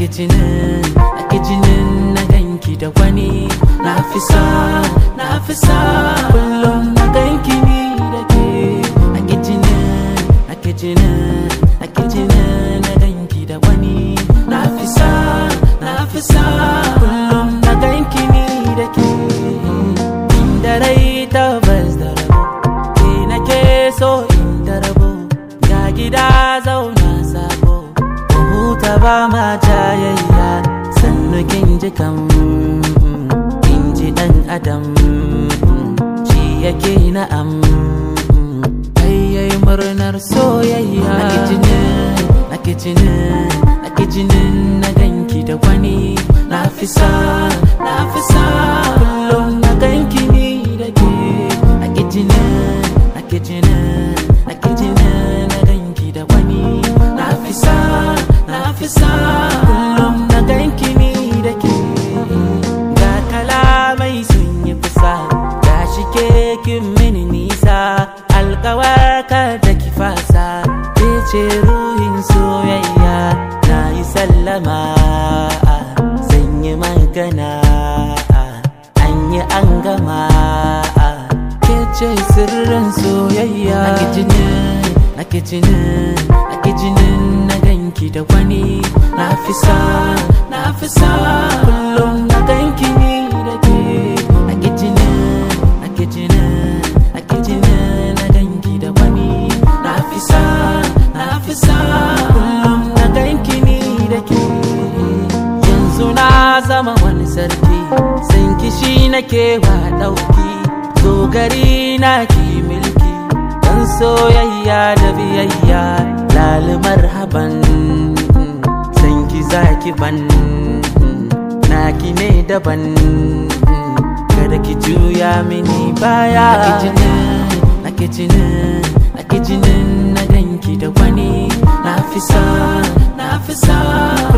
jinin ake jinin na ganki da wani na fi sa na fi sa kullum na ganki ni da ke ake jinin ake jinin ake jinin na ganki da wani na fi sa na fi sa kullum na ganki ni da ke inda rai tabbas da rabo ke nake so inda rabo ga gida zauna sabo huta ba ma jayayya sannu kin ji kam kin ji dan adam shi yake na'am ayyai murnar soyayya ake jinin ake jinin ake jinin na ganki da wani na fi sa na fi sa kullum na ganki ni da ke ake jinin ake jinin ake jinin na ganki da wani na fi sa na fi sa kullum na ganki ni da ke ga kalamai sun yi kusa ga shi ke kin mini nisa alkawarka da ki fasa ke ce ruhin soyayya na yi sallama zan yi magana an yi an gama ke ce sirrin soyayya ake jinin ake jinin ake jinin na ganki da wani na fi sa na fi sa kullum na ganki ni da ke ake jinin ake jinin ake jinin na ganki da wani na fi sa na fi sa kullum na ganki ni da ke yanzu na zama wani sarki san kishi nake wa dauki zo gari na ki milki dan soyayya da biyayya lali marhaban san ki zaki ban naki ne daban kada ki juya mini baya ake jinin ake jinin ake jinin na ganki da wani na fi sa na fi sa